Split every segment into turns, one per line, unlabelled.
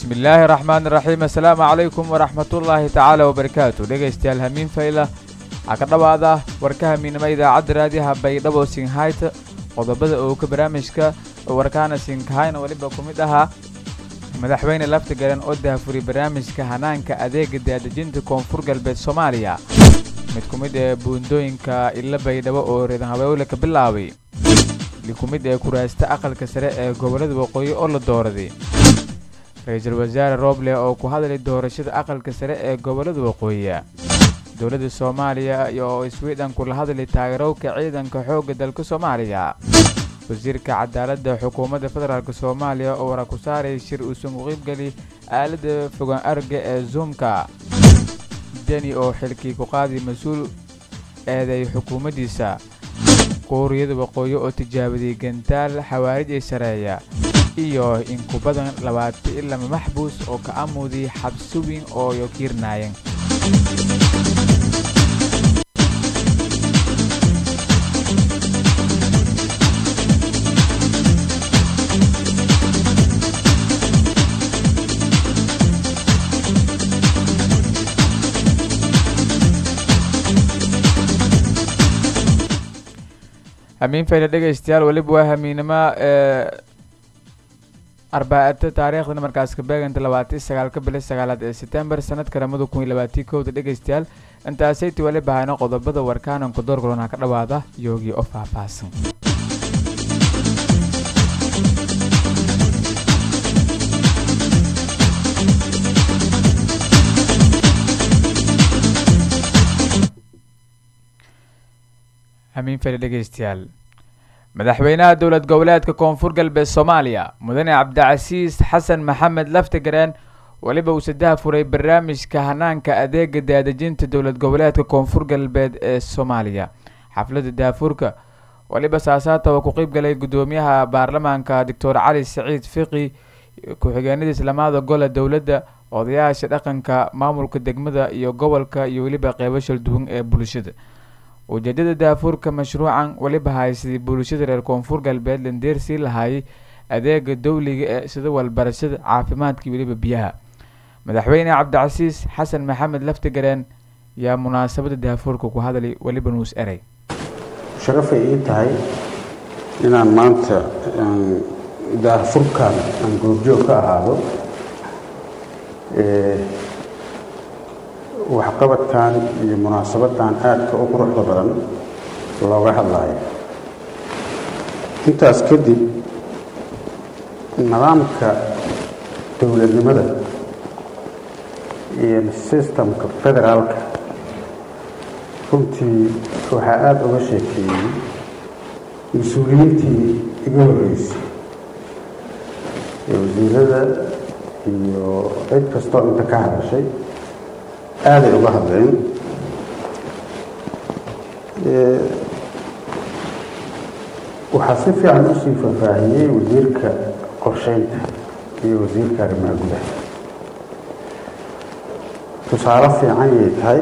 bismillaahi raxmaani raxiim assalaamu calaykum waraxmatullaahi tacaala wabarakaatu dhegaystayaal hamiin fayla waxaa ka dhowaada warka hamiinimo idaacadda raadiyaha baydhabo singhayta qodobada oo ka barnaamijka warkaana singhayna weliba ku mid ahaa madaxweyne laftigaran oo daafuri barnaamijka hanaanka adeega daadejinta koonfur galbeed soomaaliya mid ku mid ee buundooyinka illa baydhabo oo reedan habeewle ka bilaabay mid ku mid ee kuraasta aqalka sare ee gobollada waqooyi oo la dooraday ra-iisul wasaare rooble oo ku hadlay doorashada aqalka sare ee gobollada waqooyi dowladda soomaaliya oo sweden kula hadlay taageerowka ciidanka xoogga dalka soomaaliya wasiirka cadaaladda xukuumadda federaalk soomaaliya oo wara ku saaray shir uusan ku qiybgeli aaladda fogaan arga ee zoomka deni oo xilkii ku qaaday mas-uul eeday xukuumaddiisa quuriyada waqooyi oo tijaabadiyey gantaal xawaarij ay sareeya iyo in ku badan labaatan iyo lama maxbuus oo ka amuday xabsi weyn oo yo kiirnaayeen hamiin fayla dhegaystayaal weliba waa hamiinimo ee arbaaata taariikhdana markaas ka beeganta labaatan sagaalka bili sagaalaad ee setembar sanadka lamada kun iyo labaatii kowda dhegaystayaal intaasaytii weliba hayno qodobada warkaananku door golona ka dhowaada yoogii oo faahfaahsan hamiin fayla dhegaystayaal madaxweynaha dowlad goboleedka koonfur galbeed soomaaliya mudane cabdicasiis xasan maxamed laftigareen weliba uu sadaha furay barnaamijka hanaanka adeega daadejinta dowlad goboleedka koonfur galbeed ee soomaaliya xafladda daafuurka weliba saasaata oo ku qeybgalay guddoomiyaha baarlamaanka doctor cali saciid fiqi ku-xigeenadiis lamaada gole dowladda odayaasha dhaqanka maamulka degmada iyo gobolka iyo weliba qeybo shalduwan ee bulshada ujeedada daafuurka mashruucan weliba haysadii bulshada reer koonfur galbeed landeer sii lahaayay adeega dowliga ee sida walbarashada caafimaadka weliba biyaha madaxweyne cabdicasiis xasan maxamed laftigareen yaa munaasabada daafuurka ku hadlay weliba nuus erey
sharafay ii tahay inaan maanta daafurkan aan goobjoog ka ahaado waxqabadkan iyo munaasabadan aadka u quruxda badan looga hadlayo intaas kadib nidaamka dowladnimada iyo sistamka federaalka runtii waxaa aada uga sheekeeyey mas-uuliyiintii iga horreysay ee wasiirada iyo cid kastoo inta ka hadashay aaday uga hadleen waxaa si fiican usii faahfaahiyey wasiirka qorsheynta iyo wasiirka arrimaha gudaha tusaale fiican yay tahay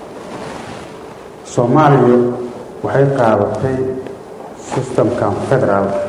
soomaaliya waxay qaadatay sistamkan federaalka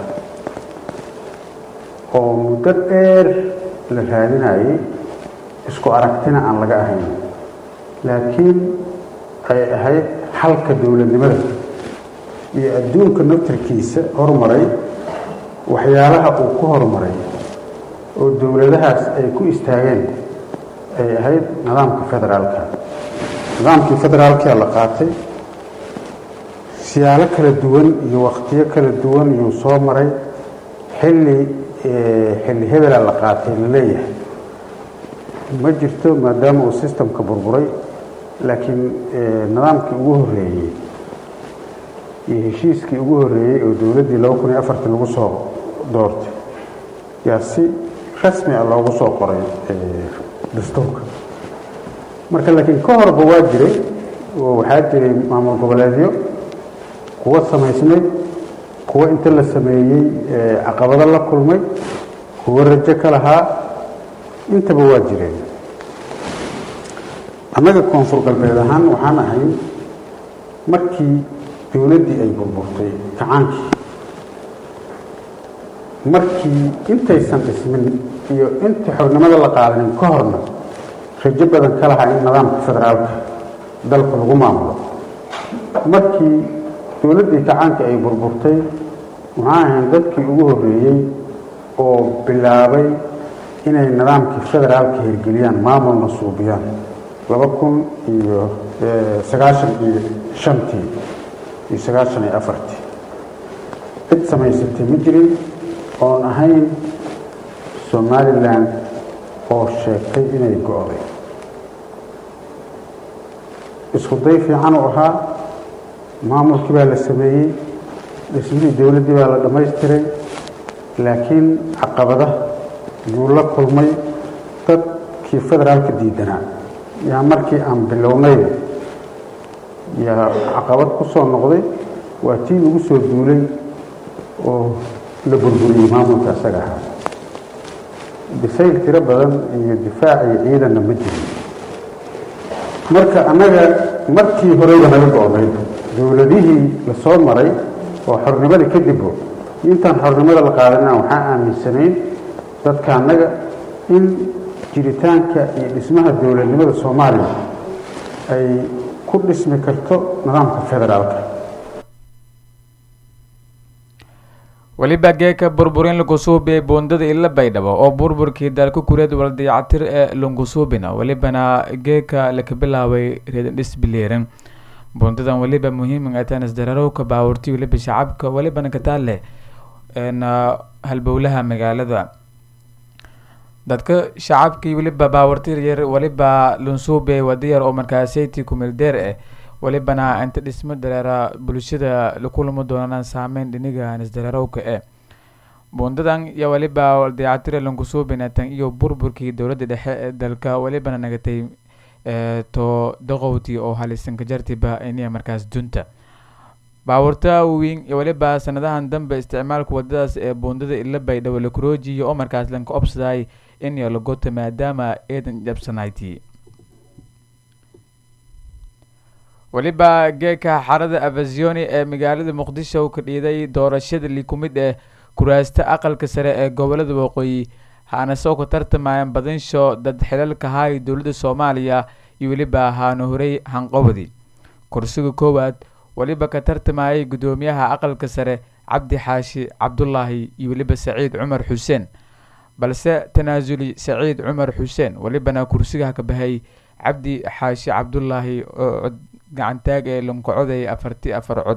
oo muddo dheer la raadinayay isku aragtina aan laga ahayn laakiin ay ahayd xalka dowladnimada iyo adduunka naftarkiisa horumaray waxyaalaha uu ku horumaray oo dowladahaas ay ku istaageen ay ahayd nidaamka federaalka nidaamkii federaalkaa la qaatay siyaalo kala duwan iyo wakhtiyo kala duwan iyuu soo maray xilli xilli hebela la qaatay la leeyahay ma jirto maadaama uu sistamka burburay laakiin nidaamkii ugu horreeyey iyo heshiiskii ugu horreeyey oo dowladdii laba kun iyo afartii lagu soo doortay yaa si rasmi ah loogu soo qoray dastuurka marka laakiin ka horba waa jiray oo waxaa jiray maamul goboleedyo kuwo samaysnayd kuwo inta la sameeyey caqabado la kulmay kuwo rajo ka lahaa intaba waa jireen annaga koonfur galbeed ahaan waxaan ahay markii dowladdii ay burburtay gacaankii markii intaysan dhismin iyo inta xornimada la qaadanin ka horna rajo badan ka lahaa in nidaamka federaalka dalka lagu maamulo markii dowladdii gacaanka ay burburtay waxaan ahayn dadkii ugu horreeyey oo bilaabay inay nidaamkii federaalka hirgeliyaan maamulna suubiyaan laba kun iyo sagaashan iyo shantii iyo sagaashan iyo afartii cid samaysatay ma jirin oon ahayn somalilan oo sheegtay inay go-day isku day fiican u ahaa maamulkii baa la sameeyey dhismihii dowladdii baa la dhammaystiray laakiin caqabada yuu la kulmay dadkii federaalka diidanaa yaa markii aan bilownayba yaa caqabad ku soo noqday waa tii lagu soo duulay oo la burburiyey maamulka isaga ahaa difayl tiro badan iyo difaac iyo ciidanna ma jirin marka annaga markii horeyba naga go-day dowladihii la soo maray oo xornimada kadibbo intaan xornimada la qaadanina waxaan aaminsanayn dadka annaga in jiritaanka iyo dhismaha dowladnimada soomaaliya ay ku dhismi karto nidaamka federaalka
weliba geeka burburin lungusuubi ee buundada ila baydhabo oo burburkii dalka kureed waldayacatir ee lungusuubina welibana geeka laka bilaabay reedandhis bileeran buundadan weliba muhiiman atanas dararowka baawurti weliba shacabka welibana kataale halbowlaha magaalada dadka shacabkii weliba baawurti yar weliba lunsuube wadayar oo markaaseyti kumildeer eh welibana inta dhismo dareera bulshada lakulamo doonaan saameyn dhiniga nisdareerowka e buundadan iyo weliba dayactira lankusuubinatan iyo burburkii dowladda dhexe ee dalka welibana nagatay to daqowti oo halisanka jartiba iniya markaas dunta baawurta weyn iyo weliba sanadahan dambe isticmaalka wadadaas ee buundada ila baydhabo lakuroojiyo oo markaas lanka obsaday iniyo lagota maadaama eedan jabsanayti weliba geeka xarada avazioni ee magaalada muqdisho ka dhiiday doorashada likumid ee kuraasta aqalka sare ee gobolada waqooyi haana soo ka tartamayaan badinsho dad xilalka haay dowladda soomaaliya iyo weliba haana horey hanqobadi kursiga koowaad weliba ka tartamayay guddoomiyaha aqalka sare cabdi xaashi cabdulaahi iyo weliba saciid cumar xuseen balse tanaasuli saciid cumar xuseen welibana kursigaha ka bahay cabdi xaashi cabdulaahi oo gacantaag ee lankocoday afarti afar cod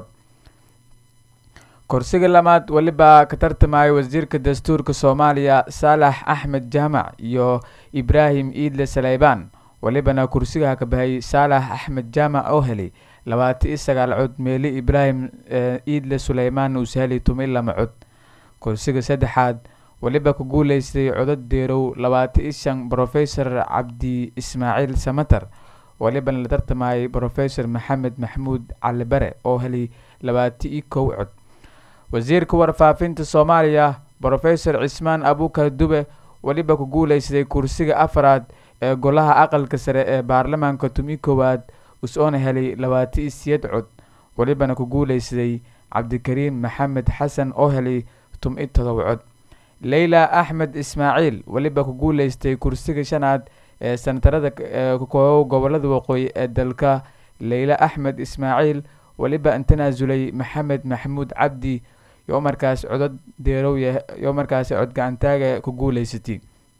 kursiga lamaad weliba ka tartamaya wasiirka dastuurka soomaaliya saalax axmed jaamac iyo ibraahim iidle saleybaan welibana kursigaha ka bahay saalax axmed jaamac oo helay labaati iyo sagaal cod meeli ibraahim iidle suleymaan uus helay tumi lama cod kursiga saddexaad weliba ku guuleystay codad deerow labaati iyo shan brofesor cabdi ismaaciil samater welibana la tartamayay brofesor maxamed maxmuud cali bare oo helay labaati iyo kow cod wasiirka warfaafinta soomaaliya brofesor cismaan abukar dube weliba ku guuleystay kursiga afaraad ee golaha aqalka sare ee baarlamaanka tumi koowaad us-oona helay labaati iyo siyad cod welibana ku guuleystay cabdikariim maxamed xasan oo helay tum-i todob cod leyla axmed ismaaciil weliba ku guuleystay kursiga shanaad ee sanatarada kukoobo gobolada waqooyi ee dalka leyla axmed ismaaciil weliba tanaasulay maxamed maxamuud cabdi yoo markaas codad deerow yoo markaas cod gacantaaga ku guuleysatay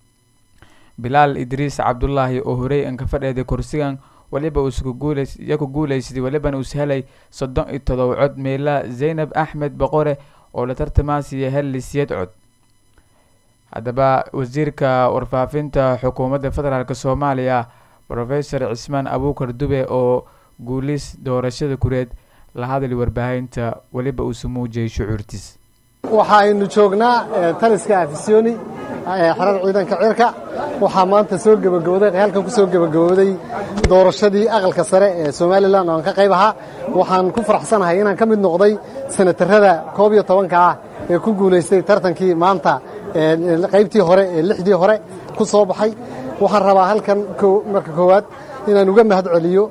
bilaal idriis cabdulaahi oo horey an ka fadheeday kursigan weliba uusya ku guuleysatay welibana uus helay soddon iyo todob cod meela zaynab axmed boqore oo la tartamaasiya helli siyad cod haddaba wasiirka warfaafinta xukuumadda federaalk soomaaliya brofesor cismaan abukar dube oo guulis doorashada kureed la hadlay warbaahinta weliba uusu muujiyay shucuurtiis
waxa aynu joognaa taliska afisoni xerada ciidanka cirka waxaa maanta soo gebagabooday halkan ku soo gebagabooday doorashadii aqalka sare ee somalilan oo aan ka qayb ahaa waxaan ku faraxsanahay inaan ka mid noqday sanatarada koob iyo tobanka ah ee ku guulaystay tartankii maanta qaybtii hore ee lixdii hore ku soo baxay waxaan rabaa halkan marka koowaad inaan uga mahad celiyo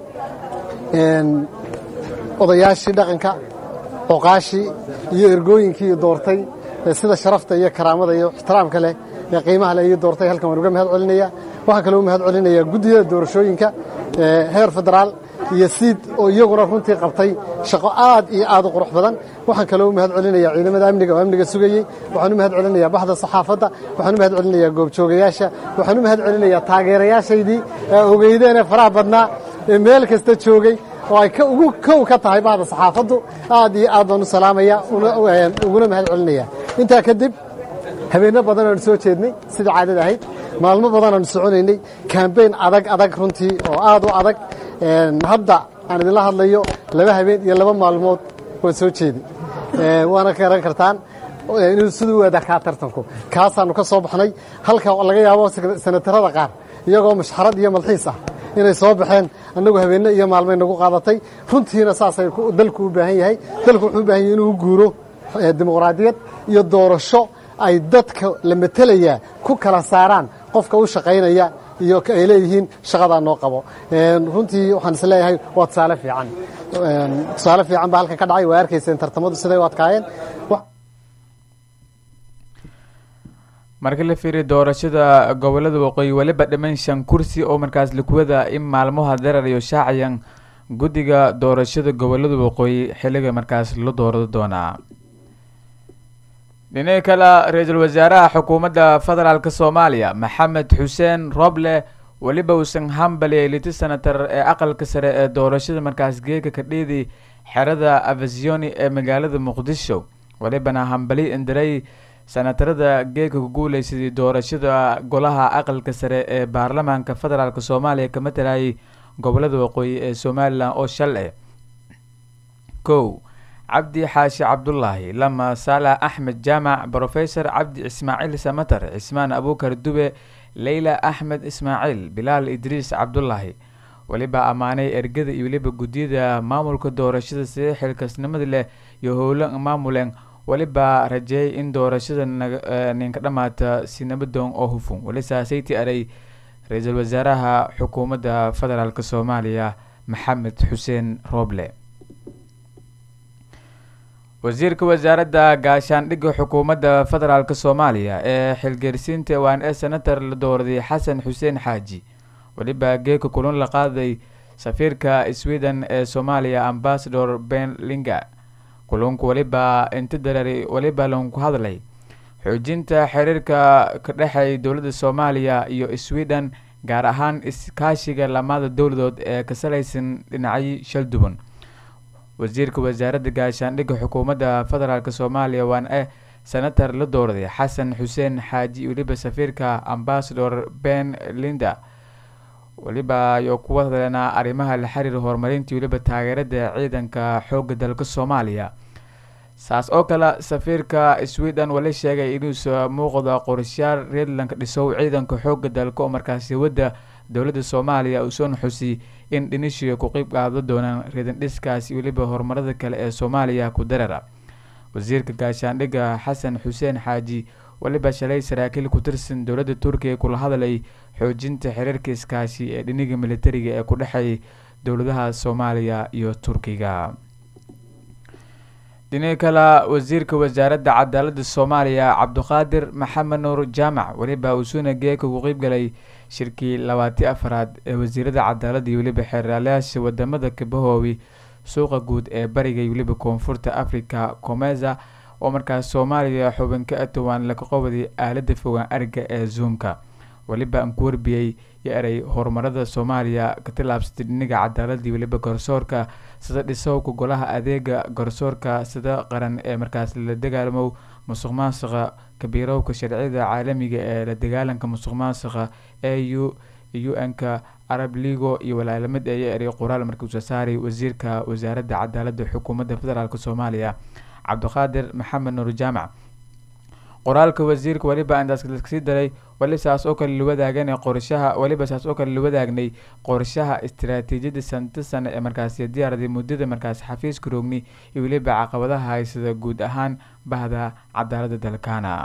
odayaashii dhaqanka oqaashii iyo ergooyinkii doortay sida sharafta iyo karaamada iyo ixtiraamka leh ee qiimaha leh iyo doortay halkan waan uga mahad celinaya waxaan kaloo u mahad celinayaa guddiyada doorashooyinka heer federaal iyo siid oo iyaguna runtii qabtay shaqo aad iyo aad u qurux badan waxaan kaloo u mahad celinayaa ciidamada amniga oo amniga sugayey waxaan u mahad celinayaa baxda saxaafadda waxaan u mahad celinayaa goobjoogayaasha waxaan u mahad celinayaa taageerayaashaydii ee ogeydeen ee faraha badnaa ee meel kasta joogay oo ay ugu kow ka tahay bahda saxaafaddu aad iyo aad baan u salaamaya uguna mahad celinaya intaa kadib habeenno badan aanu soo jeednay sida caadada ahayd maalmo badan aanu soconaynay kambeyn adag adag runtii oo aad u adag hadda aan idinla hadlayo laba habeen iyo laba maalmood waan soo jeedi waana garan kartaan inuu siduu u adakaa tartanku kaasaannu ka soo baxnay halka laga yaabo sanatarada qaar iyagoo mashxarad iyo malxiis ah inay soo baxeen annagu habeenno iyo maalmay nagu qaadatay runtiina saasay dalku u baahan yahay dalku wuxuu u baahan yahay inuu u guuro dimuqraadiyad iyo doorasho ay dadka la metelayaa ku kala saaraan qofka u shaqaynaya iyo ay leeyihiin shaqadaa noo qabo runtii waxaan is leeyahay waa tusaale fiican tusaale fiican baa halkan ka dhacay waa arkayseen tartamadu siday u adkaayeen
markii la fiiriya doorashada gobolada waqooyi weliba dhiman shan kursi oo markaas likuwada in maalmaha darar iyo shaacayan guddiga doorashada gobolada waqooyi xilliga markaas la doorado doonaa dhinaca kale ra-iisul wasaaraha xukuumadda federaalk soomaaliya maxamed xuseen roble weliba uusan hambaliyay liti senatar ee aqalka sare ee doorashada markaas geeka kadhiidi xerada avasioni ee magaalada muqdisho welibana hambali indiray senatarada geeka ku guuleysaday doorashada golaha aqalka sare ee baarlamaanka federaalk soomaaliya ka matalayay gobolada waqooyi ee somalilan oo shal eh kow cabdi xaashi cabdulaahi lama saalax axmed jaamac brofesor cabdi ismaaciil samatar cismaan abuukar dube leyla axmed ismaaciil bilaal idriis cabdulaahi weliba ammaanay ergada iyo weliba guddiyada maamulka doorashada sidee xilkasnimada leh iyo howlo maamuleen weliba rajeeyay in doorashada ninka dhammaata si nabadoon oo hufun weli saasayti aray ra-iisul wasaaraha xukuumadda federaalk soomaaliya maxamed xuseen rooble wasiirka wasaaradda gaashaandhigga xukuumadda federaalk soomaaliya ee xilgeersiinta waan ee senator la dooraday xasan xuseen xaaji weliba geeka kulun la qaaday safiirka sweden ee soomaaliya ambasador ben linga kulunku weliba inta dareeray weliba lanku hadlay xoojinta xiriirka ka dhexeeya dowladda soomaaliya iyo sweden gaar ahaan iskaashiga lamada dowladood ee ka salaysan dhinacyo shalduban wasiirka wasaaradda gaashaandhigga xukuumadda federaalk soomaaliya waan e senator la dooraday xasan xuseen xaaji weliba safiirka ambasador ben linda weliba iyo kuwa hadleenaa arrimaha la xiriira horumarintii weliba taageerada ciidanka xoogga dalka soomaaliya saas oo kale safiirka sweden wali sheegay inuusa muuqda qorshayaal reedlanka dhisow ciidanka xoogga dalka oo markaasi wadda dowladda soomaaliya uusoon xusi in dhinishiga ku qeyb qaado doonaan reedan dhiskaasi weliba horumarada kale ee soomaaliya ku darara wasiirka gaashaandhigga xasan xuseen xaaji weliba shalay saraakiil ku tirsan dowladda turkiga kula hadlay xoojinta xiriirka iskaashi ee dhiniga militariga ee ku dhexeeyay dowladaha soomaaliya iyo turkiga dhinaca kale wasiirka wasaaradda cadaaladda soomaaliya cabduqaadir maxamed nuur jaamac weliba uusuna geeka ku qeybgalay shirkii labaati afaraad ee wasiirada cadaaladda iyo weliba xeeraalayaasha wadamada kabahoobi suuqa guud ee bariga iyo weliba koonfurta africa comeza oo markaas soomaaliya xubin ka atowaan laga qobaday aalada fogaan ariga ee zoomka weliba aan ku warbiyey yo eray horumarada soomaaliya ka tilaabsatay dhiniga cadaaladii weliba garsoorka sida dhisowka golaha adeega garsoorka sida qaran ee markaas la dagaalamo musuq maasuqa kabiirowka sharciyada caalamiga ee la dagaalanka musuq maasuqa ee u u-n-ka arab ligo iyo walaalamid ee yo eray qoraal markii usoo saaray wasiirka wasaaradda cadaaladda xukuumadda federaalk soomaaliya cabdiqaadir maxamed nuur jaamac qoraalka wasiirka weliba intaas kasii daray weli saas oo kale lawadaagana qorshaha weliba saas oo kale lawadaagay qorshaha istaraatiijiyadda santa sane ee markaasi diyaaraday muddada markaas xafiiska roogni iyo weliba caqabadaha haysada guud ahaan bahda cadaalada dalkaana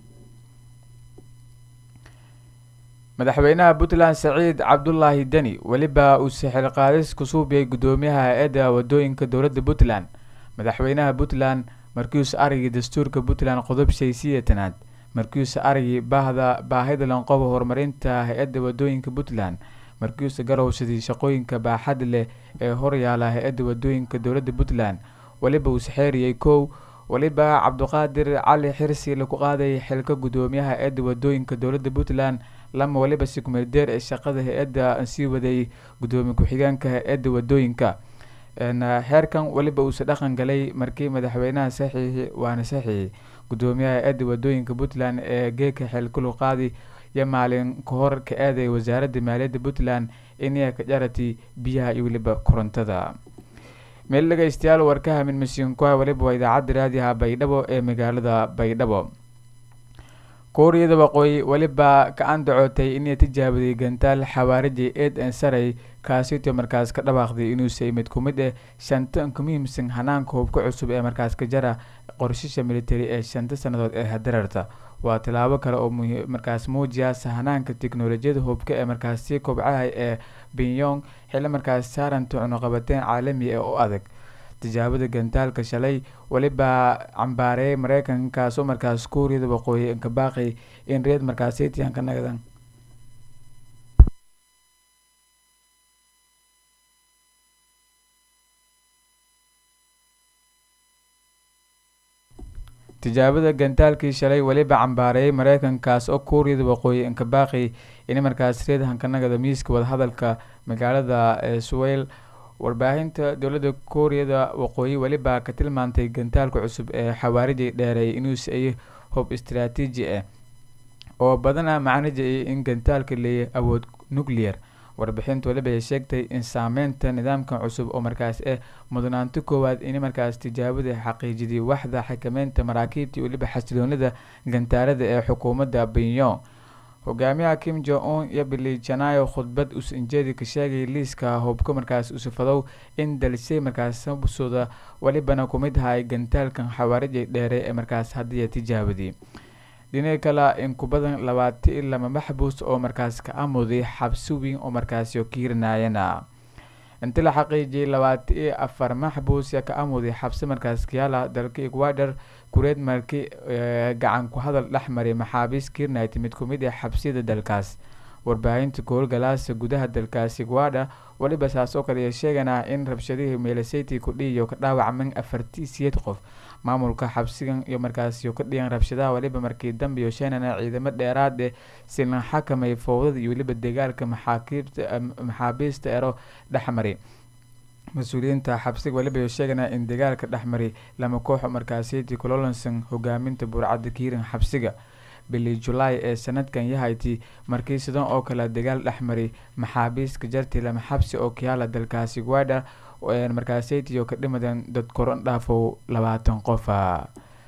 madaxweynaha puntland saciid cabdulaahi deni weliba uu sixil qaadis ku suubiyay guddoomiyaha hay-adda wadooyinka dowladda puntland madaxweynaha puntland markiiuusa aragii dastuurka puntland qodob shay sideetanaad markiiuusa aragii baahda baahida lanqoba horumarinta hay-adda wadooyinka puntland markiiuusa garowsadii shaqooyinka baaxad leh ee horyaala hay-adda wadooyinka dowladda puntland weliba uu saxeeriyey kow weliba cabdiqaadir cali xirsi lagu qaaday xilka gudoomiyaha hay-adda wadooyinka dowladda puntland lama weliba sikumeeldeer ee shaqada hay-adda sii waday gudoomiye ku-xigeenka hay-adda wadooyinka heerkan weliba uusa dhaqan galay markii madaxweynaha saxiixi waana saxiixi gudoomiyaha hay-adda wadooyinka puntland ee geeka xilkulu qaadi iyo maalin kahor ka aaday wasaaradda maaliyadda puntland inay ka jarati biyaha iyo weliba korontada meel dhegeystayaal warkaha midmasiinkuha weliba waa idaacadda raadiyaha baydhabo ee magaalada baydhabo kuuriyada waqooyi weliba ka-an dacootay inay tijaabiday gantaal xawaariji eed n saray kaasito markaas ka dhawaaqday inuusa mid ku mid eh shanta ka muhiimsan hanaanka hubka cusub ee markaas ka jara qorshisha military ee shanta sannadood ee hadararta waa tilaabo kale oo markaas muujiya sahanaanka tiknolojiyada hubka ee markaas sii kobcahay ee binyong xilli markaas saaranta cunuqabateen caalami ah oo adag tijaabada gantaalka shalay weliba cambaareeyay mareykankaasoo markaas kuuriyada waqooyi ka baaqay in reed markaasitiyan ka nagdan tijaabada gantaalkii shalay weliba cambaareeyay mareykankaas oo kuuriyada waqooyi ka baaqay in markaas reed hankanagada miiska wadahadalka magaalada swel warbaahinta dowladda kuuriyada waqooyi weliba ka tilmaantay gantaalka cusub ee xawaariji dheereeyay inuusa ay hub istaraatiiji ah oo badana macnajay in gantaalka leeyahy awood nuclear warbixinta weliba ay sheegtay in saameynta nidaamkan cusub oo markaas ah mudnaanto koowaad in markaas tijaabada xaqiijiday waxda xakameynta maraakiibta weliba xasiloonida gantaalada ee xukuumadda binyon hogaamiyaha kim jo un iyo bili janayo khudbad usanjeedi ka sheegay liiska hubka markaas usifadow in dalisay markaas sabsooda welibana kumid ahay gantaalkan xawaariji dheere ee markaas hadiya tijaabadii dhinaca kale in ku badan labaati i lama maxbuus oo markaas ka amuday xabsi weyn oo markaasyo kiirinayana inti la xaqiijiyay labaati iyo afar maxbuus ya ka amuday xabsi markaas kayaala dalka ecuador kureed marki gacan ku hadal dhexmaray maxaabiis kiirnayt mid kumid ah xabsiyada dalkaas warbaahinta koolgalaasa gudaha dalkaasi ecuador weliba saas oo kale sheeganaa in rabshadihii meelaseyty kudhiiyo ka dhaawacman afartii siyeed qof maamulka xabsigan iyo markaasyo ka dhigan rabshadaha weliba markii dambe iyo sheenana ciidamo dheeraad eh si la xakamay fowdada iyo weliba dagaalka maxaakiibta maxaabiista ero dhexmari mas-uuliyiinta xabsiga weliba sheegana in dagaalka dhexmari lama kooxo markaasiytii cololanson hogaaminta burcadda kiiran xabsiga bili julaay ee sanadkan yahayti markii sidan oo kale dagaal dhexmari maxaabiiska jarti lama xabsi oo kayaala dalkaasi guada markaaseytiyo ka dhimadan dad koron dhaafow labaatan qofa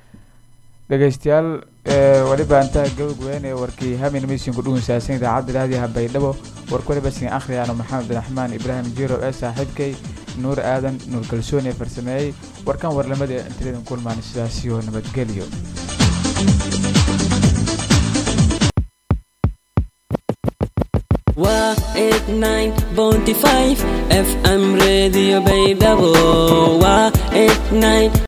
dhegeystayaal weliba intaa gabagweyn ee warkii hamin misinku dhugunsaasan idaacadda raadiyaha baydhabo warka weliba sin akhriyaano maxamed abdiraxmaan ibraahim jiro ee saaxiibkay nuur aadan nuur kalsooni ee farsameeyey warkan warlamada intiladan kulmaan sidaasiyo nabadgelyo
waa eight nine bounty five fm radio baydhabo waa eight nine